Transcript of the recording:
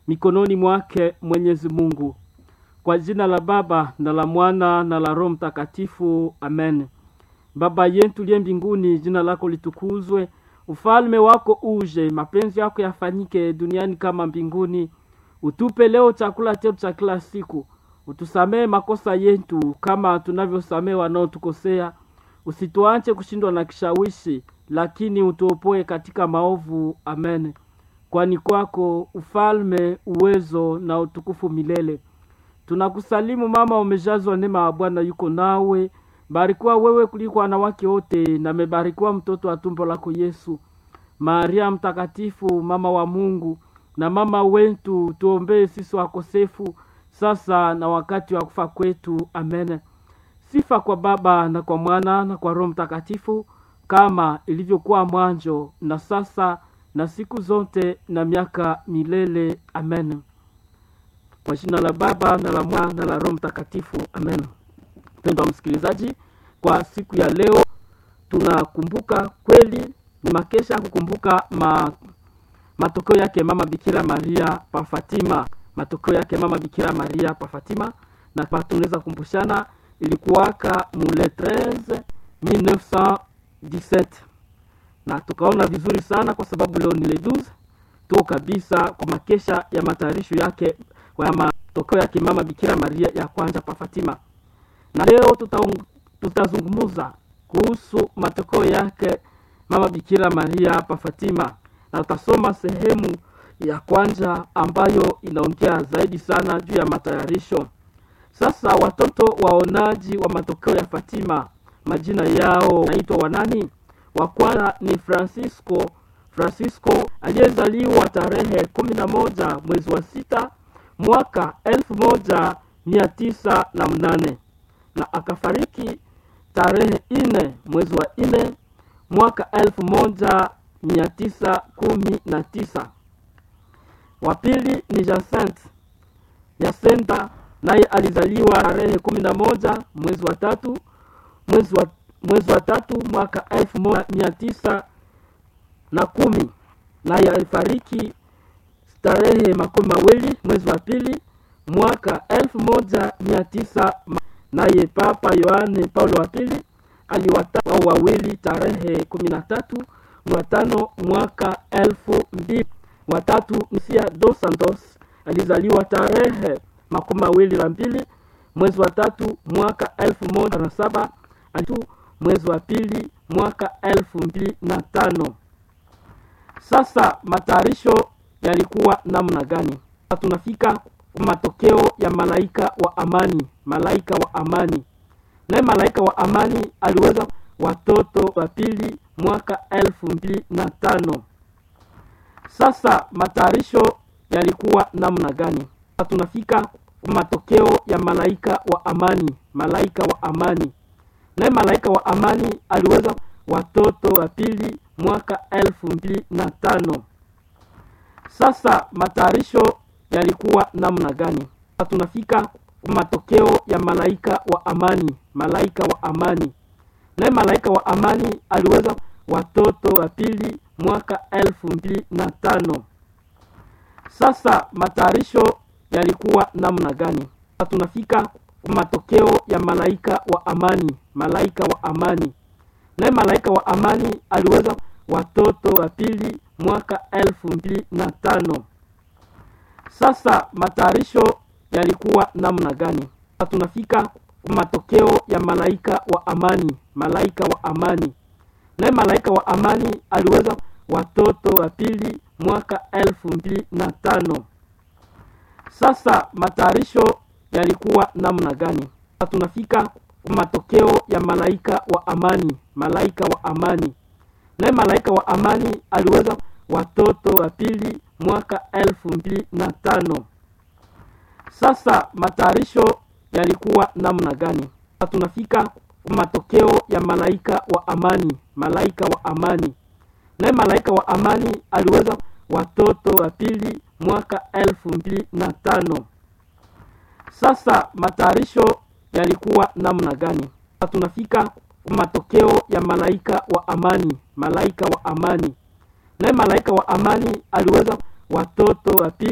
mikononi mwake Mwenyezi Mungu. Kwa jina la Baba na la Mwana na la Roho Mtakatifu, amen. Baba yetu liye mbinguni, jina lako litukuzwe, ufalme wako uje, mapenzi yako yafanyike duniani kama mbinguni. Utupe leo chakula chetu cha kila siku, utusamee makosa yetu kama tunavyosamee wanaotukosea, usituache kushindwa na kishawishi, lakini utuopoe katika maovu. Amen. Kwani kwako ufalme, uwezo na utukufu milele. Tunakusalimu mama, umejazwa neema ya Bwana yuko nawe, barikiwa wewe kuliko wanawake wote, na mebarikiwa mtoto wa tumbo lako Yesu. Maria mtakatifu, mama wa Mungu na mama wetu, tuombee sisi wakosefu, sasa na wakati wa kufa kwetu. Amen. Sifa kwa Baba na kwa Mwana na kwa Roho Mtakatifu, kama ilivyokuwa mwanzo na sasa na siku zote na miaka milele. Amen. Kwa jina la Baba na la Mwana na la Roho Mtakatifu. Amen. Mpendwa msikilizaji, kwa siku ya leo tunakumbuka kweli, ni makesha kukumbuka ma, matokeo yake mama Bikira Maria pa Fatima, matokeo yake mama Bikira Maria pa Fatima, na tunaweza kumbushana ilikuwaka mule 13 1917 na tukaona vizuri sana kwa sababu leo ni le 12 tuko kabisa kwa makesha ya matayarisho yake kwa matokeo yake mama Bikira Maria ya kwanza pa Fatima, na leo tutazungumza kuhusu matokeo yake mama Bikira Maria pa Fatima, na tutasoma sehemu ya kwanza ambayo inaongea zaidi sana juu ya matayarisho. Sasa watoto waonaji wa matokeo ya Fatima, majina yao naitwa wanani? Wa kwanza ni Francisco Francisco aliyezaliwa tarehe kumi na moja mwezi wa sita mwaka elfu moja mia tisa na mnane na akafariki tarehe nne mwezi wa nne mwaka elfu moja mia tisa kumi na tisa. Wa pili ni Jacinthe Jacinta, naye alizaliwa tarehe kumi na moja mwezi wa tatu mwezi wa, mwezi wa tatu mwaka elfu moja mia tisa na kumi naye alifariki tarehe makumi mawili mwezi wa pili mwaka elfu moja mia tisa naye Papa Yohane Paulo wa pili aliwataka wao wawili tarehe kumi na tatu wa tano mwaka elfu mbili. Watatu Msia dos Santos alizaliwa tarehe makumi mawili na mbili mwezi wa tatu mwaka elfu moja na saba alitu mwezi wa pili mwaka elfu mbili na tano. Sasa matayarisho yalikuwa namna gani? Tunafika kwa matokeo ya malaika wa amani, malaika wa amani. Naye malaika wa amani aliweza watoto wa pili mwaka elfu mbili na tano. Sasa matayarisho yalikuwa namna gani? Tunafika kwa matokeo ya malaika wa amani, malaika wa amani. Naye malaika wa amani aliweza watoto wa pili mwaka elfu mbili na tano. Sasa matayarisho yalikuwa namna gani? Tunafika kwa matokeo ya malaika wa amani, malaika wa amani. Naye malaika wa amani aliweza watoto wa pili mwaka elfu mbili na tano. Sasa matayarisho yalikuwa namna gani? Tunafika kwa matokeo ya malaika wa amani, malaika wa amani. Naye malaika wa amani aliweza watoto wa pili mwaka elfu mbili na tano. Sasa matayarisho yalikuwa namna gani? Tunafika kwa matokeo ya malaika wa amani, malaika wa amani. Naye malaika wa amani aliweza watoto wa pili mwaka elfu mbili na tano. Sasa matayarisho yalikuwa namna gani? Tunafika kwa matokeo ya malaika wa amani, malaika wa amani. Naye malaika wa amani aliweza watoto wa pili mwaka elfu mbili na tano. Sasa matayarisho yalikuwa namna gani? Tunafika kwa matokeo ya malaika wa amani, malaika wa amani. Naye malaika wa amani aliweza watoto wa pili mwaka elfu mbili na tano. Sasa matayarisho yalikuwa namna gani? Tunafika kwa matokeo ya malaika wa amani, malaika wa amani. Naye malaika wa amani aliweza watoto wa pili